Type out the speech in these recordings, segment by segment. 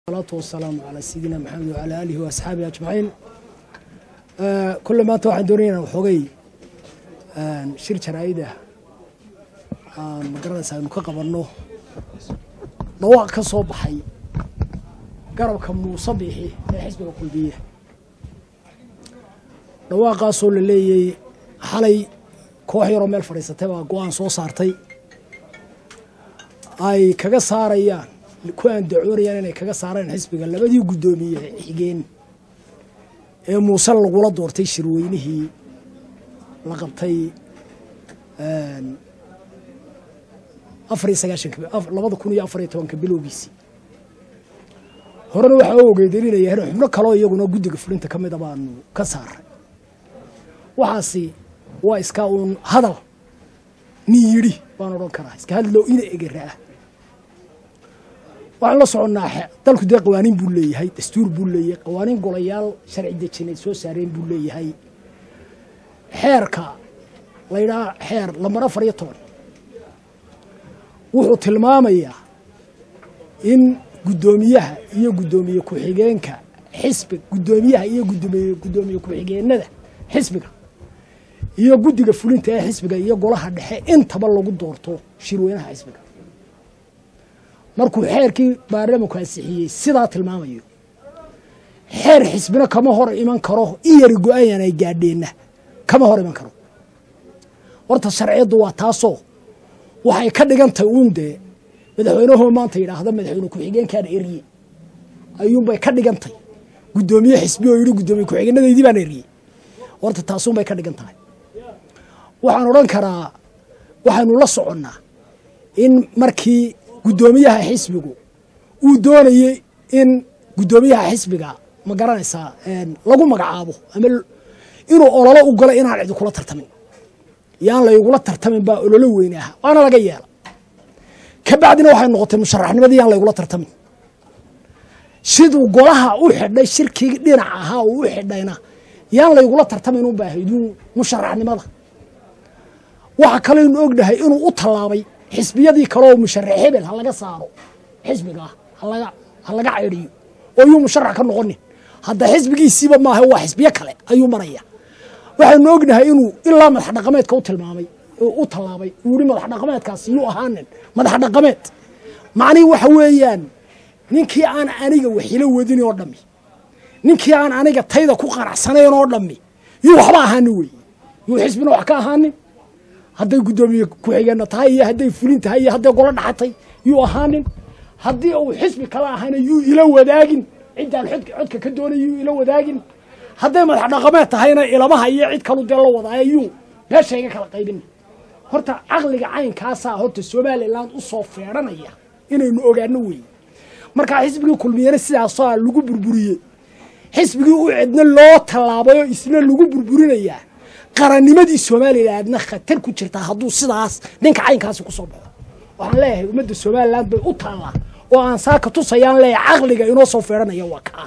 salaatu wasalaamu calaa sayidina maxamed wacalaa aalihi wa asxaabihi ajmaciin kulle maanta waxaan doonaya inaan waxoogay shir jaraa'ida aan magaranaysa aynu ka qabanno dhawaaq ka soo baxay garabka muuse biixi ee xisbiga kulbiya dhawaaqaasoo la leeyay xalay koox yaroo meel fadhiisatay baa go-aan soo saartay ay kaga saarayaan ku andacoonayaan inay kaga saareen xisbiga labadii guddoomiye xigeen ee muuse lagula doortay shirweynihii la qabtay afariyo sagaashanka labada kun iyo afariyo tobanka bilowgiisii horena waxaa u ogeedelinaya in xubno kaloo iyaguna guddiga fulinta ka mida baanu ka saaray waxaasi waa iska uun hadal nin yidhi baan odhan karaa iska hadloo ina egeraah waxaan la soconnaa dalku dee qawaaniin buu leeyahay dastuur buu leeyahay qawaaniin golayaal sharci dejineed soo saareen buu leeyahay xeerka laydhaha xeer lambar afar iyo toban wuxuu tilmaamayaa in guddoomiyaha iyo guddoomiye ku-xigeenka xisbiga guddoomiyaha iyo gudoomiye guddoomiye ku-xigeenada xisbiga iyo guddiga fulinta ee xisbiga iyo golaha dhexe intaba lagu doorto shirweynaha xisbiga markuu xeerkii baarlamanku ansixiyey sidaa tilmaamayo xeer xisbina kama hor iman karo in yari go-aanyan ay gaadheenna kama hor iman karo horta sharciyaddu waa taasoo waxay ka dhigantahay uun dee madaxweynuhu maanta yidhaahda madaxweyne ku-xigeenkaana erye ayuunbay ka dhigantay guddoomiye xisbi oo yidhi guddoomiye ku-xigeenadaydii baan erye horta taasuunbay ka dhigan tahay waxaan odhan karaa waxaynu la soconnaa in markii guddoomiyaha xisbigu uu doonayey in guddoomiyaha xisbiga ma garanaysaa lagu magacaabo ama inuu ololo u galo inaan cidi kula tartamin yaan laygula tartamin baa ololo weyne aha waana laga yeela ka bacdina waxay noqotay musharaxnimadii yaan laygula tartamin siduu golaha u xidhay shirkii dhinac ahaa uu u xidhayna yaan laygula tartamin u baahaydu musharaxnimada waxa kaleynu ognahay inuu u tallaabay xisbiyadii kaleoo musharax hebel ha laga saaro xisbiga halaga ha laga caydhiyo oo yuu musharax ka noqonin hadda xisbigiisiiba maaha waa xisbiyo kale ayuu maraya waxaynu ognahay inuu ilaa madax dhaqameedka u tilmaamay u tallaabay uu yihi madax dhaqameedkaasi yuu ahaanin madax dhaqameed macnihi waxa weeyaan ninkii aan aniga waxilo wadin oo dhammi ninkii aan aniga tayda ku qanacsanayn oo dhammi yuu waxba ahaanin weeye yuu xisbina wax ka ahaanin hadday guddoomiye ku-xigeenna tahay iyo hadday fulin tahay iyo hadday golo dhaxatay yuu ahaanin haddii uu xisbi kala ahayna yuu ila wadaagin ciddaan codka ka doonay yuu ila wadaagin hadday madax dhaqameed tahayna ilamaha iyo cid kalu dee la wadaayo yuu meesha iga kala qaybin horta caqliga caynkaasaa horta somalilan u soo feedhanaya inaynu ogaano weeye markaa xisbigii kulmiyena sidaasaa lagu burburiyey xisbigii u cidna loo tallaabayoo isna lagu burburinayaa qarannimadii somalilandna khatar ku jirtaa hadduu sidaas ninka caynkaasi ku soo baxo waxaan leeyahay ummadda somalilan bay u taallaa oo aan saaka tusayaan leeyahay caqliga inoo soo feedhanaya waa kaa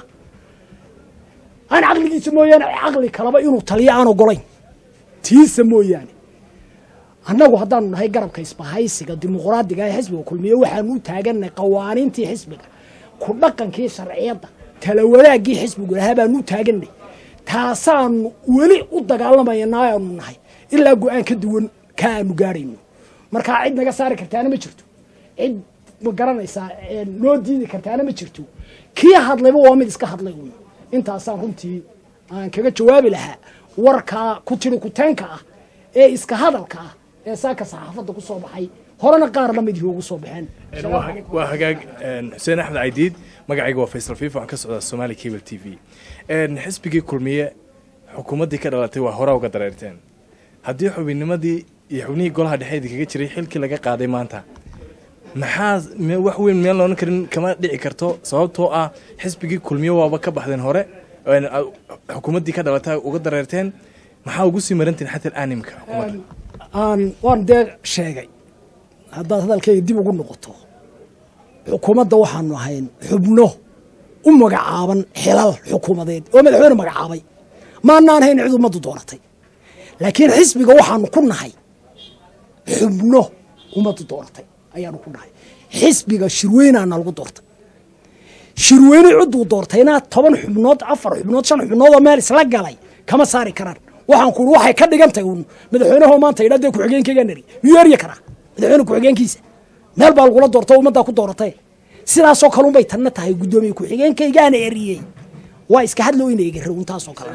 aan caqligiisa mooyaane caqli kalaba inuu taliyo aan ogolayn tiisa mooyaane annagu haddaanu nahay garabka isbahaysiga dimuqraadiga ee xisbiga kulmiye waxaanu u taagannahay qawaaniintii xisbiga ku dhaqankii sharciyadda tala wadaaggii xisbigu lahaa baanu u taaganay taasaanu weli u dagaalamayna aanu nahay ilaa go-aan ka duwan ka aanu gaadhayno markaa cid naga saari kartaana ma jirto cid ma garanaysaa noo diidi kartaana ma jirto kii hadlayba waa mid iska hadlay wey intaasaan runtii aan kaga jawaabi lahaa warkaa ku tiri kuteenka ah ee iska hadalka ah ee saaka saxaafadda ku soo baxay horena qaar la mid ugu soo baxeen waa hagaag xuseen axmed caydiid magacayga waa faysal fiif waxaan ka socdaa somaali cable t v xisbigii kulmiye xukuumaddii ka dhalatay waa hore uga dareerteen haddii xubinnimadii iyo xubnihii golaha dhexe idinkaga jiray xilkii laga qaaday maanta maxaa wax weyn meel loonan karin kama dhici karto sababtoo ah xisbigii kulmiye waaba ka baxdeen hore xukuumaddii ka dhalatay uga dareerteen maxaa ugu sii marantiin xataa aanimka xukuumadda waan dee sheegay haddaad hadalkayga dib ugu noqoto xukuumadda waxaanu ahayn xubno u magacaaban xilal xukuumadeed oo madaxweyne magacaabay maanaan hayn cid ummaddu doonatay laakiin xisbiga waxaanu ku nahay xubno ummaddu doonatay ayaanu ku nahay xisbiga shirweynaana lagu doortay shirweyne cidduu doortayna toban xubnood afar xubnood shan xubnood oo meel isla galay kama saari karaan waxaan ku waxay ka dhigan tahay uun madaxweynaho maanta yidhaa dee ku-xigeenkaygaa nari miyuu erya karaa madaxweyne ku-xigeenkiisa meel baa lagula doorta o ummaddaa ku dooratay sidaasoo kale unbay tanna tahay guddoomiye ku-xigeenkaygaana eriyey waa iska hadlo ina egara un taasoo kale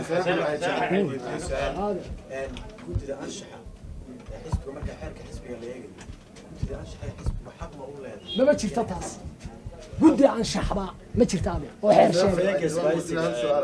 guddida anshaxa ee xisbiga marka xeerka xisbiga la eegayo guddida anshaxa ee xisbiga xaq ma u leedahay mama jirto taas guddi anshaxba ma jirta ade oo xeer sheega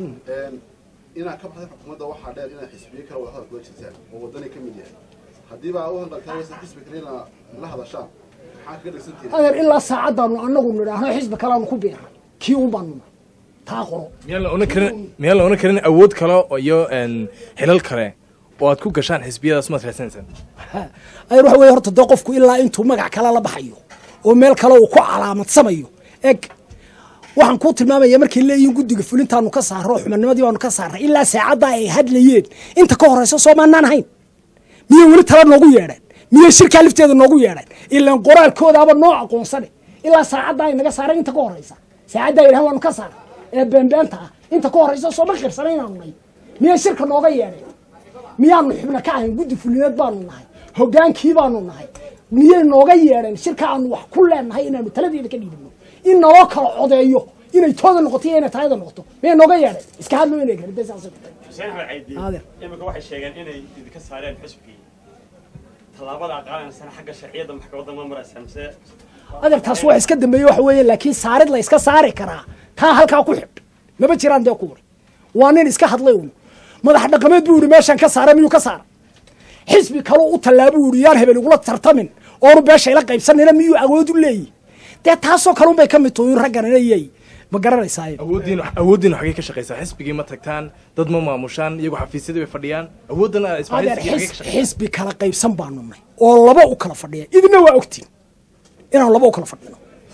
inaad ka baxday xukuumadda waxaa dheer inaad xisbiyo kale wada hadal kula jirtaan oo wadani ka mid yahay haddiiba u hadaltaa waysa xisbi kale ina la hadashaan maxaa kaga dhegsantihin adeer ilaa saacaddaanu anagu nidhaahno xisbi kaleanu ku biiray kii un baanu nahay taa qoro miyaan la onan karin miyaan la onan karin awood kale iyo een, xilal kale oo aad ku gashaan xisbiyadaas maad raadsanaysan adeer waxa weye horta dee qofku ilaa intuu magac kale la baxayo oo meel kale uu ku calaamadsamayo eg waxaan kuu tilmaamaya markay leeyihiin guddiga fulintaanu ka saarro oo xubinnimadii baanu ka saarray ilaa saacaddaa ay hadlayeen inta ka horaysa soomaanaan ahayn miyay weli tala noogu yeedheen miyay shirkaa lifteeda noogu yeedheen ilaan qoraalkoodaaba noo aqoonsane ilaa saacaddaa ay naga saareen inta ka horaysa saacaddaa yidhahan waanu ka saaray ee beenbeenta ah inta ka horaysa sooma qirsanay inaanu nahay miyay shirka nooga yeedheen miyaanu xubna ka ahayn guddi fulineed baanu nahay hogaankii baanu nahay miyay nooga yeedheen shirka aanu wax ku leenahay inaanu taladeeda ka dhiibino in naloo kala codeeyo inay tooda noqoto iyo inay taayada noqoto miyay nooga yeedheen iska hadlo inay garade saasay ku tahay xuseen axmed caydi Aadeer. imika waxay sheegeen inay idinka saareen xisbigii tallaabada aad qaadanaysaan xagga sharciyadda maxkamadda ma maraysaan mise adeer taas wax iska dambeeye waxa weeye laakiin saarid la iska saari karaa taa halkaa ku xidh maba jiraan dee kuwari waa nin iska hadlay un madax dhaqameed buu yihi meeshaan ka saara miyuu ka saara xisbi kaloo u tallaabo uu yihi yaan hebel igula tartamin oonu beesha ila qaybsanayna miyuu awood u leeyihi dee taasoo kale unbay ka mid tahay in raggan inayay ma garanaysaa awooddiin awooddiin xagee ka shaqaysaa xisbigii ma tagtaan dad ma maamushaan iyagu xafiisyadii bay fadhiyaan awooddan adeer isbahaysigii xagee ka xis- shaqaysaa xisbi kala qaybsan baanu nay oo laba u kala fadhiya idina waa ogtiin inaanu laba u kala fadhino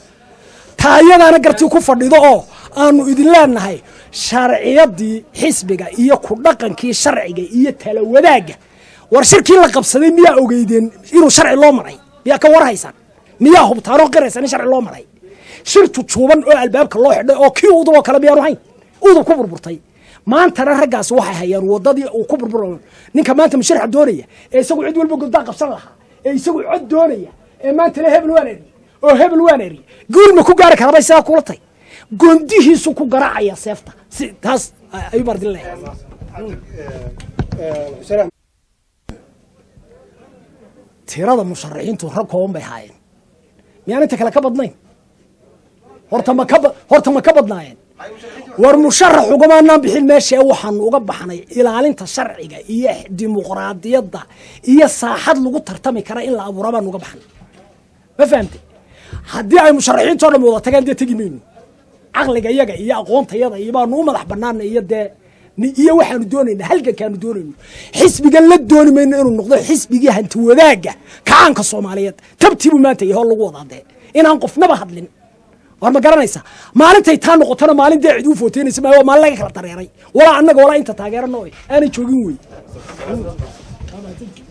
taa iyadaana gartii ku fadhido oo aanu idin leenahay sharciyadii xisbiga iyo ku dhaqankii sharciga iyo tala wadaagga war shirkii la qabsaday miyaa ogeydeen inuu sharci loo maray miyaa ka warhaysaan miyaa hubtaanoo qiraysaan in sharci loo maray shir jujuuban oo albaabka loo xidhay oo kii udub oo kale miyaanu hayn udub ku burburtay maantana raggaasi waxay hayaan wadadii uu ku burburayo ninka maanta musharaxa doonaya ee isagu cid walba goddaa qabsan lahaa ee isagu cod doonaya ee maanta le hebel waan eri oo hebel waan eri guul ma ku gaari karabay sidaa kula tay gondihiisu ku garaacaya seefta si taas ayuu bardin leeyahay tirada musharaxiintu rag kooban bay haayeen miyaan inta kale ka badnayn horta ma ka ba- horta ma ka badnaayeen war musharax ugamaanaan bixin meesha ee waxaanu uga baxnay ilaalinta sharciga iyo dimuqraadiyadda iyo saaxad lagu tartami kara in la abuura baanu uga baxnay ma fahamte haddii ay musharaxiintoo dhan wada tageen dee tegi mayno caqliga yaga iyo aqoontayada iyo baanu u madax banaana iyo dee ni- iyo waxaanu doonayna halgankaanu doonayno xisbigan la dooni mayno inuu noqdo xisbigii hanti wadaagga kacaanka soomaaliyeed tabtiibuu maanta yaho lagu wadaa dee inaan qofnaba hadlin war ma garanaysa maalintay taa noqotona maalin dee cid u footeynaysa maayo waa maalin laga kala dareeray walaa annaga walaa inta taageerano aanay joogin wey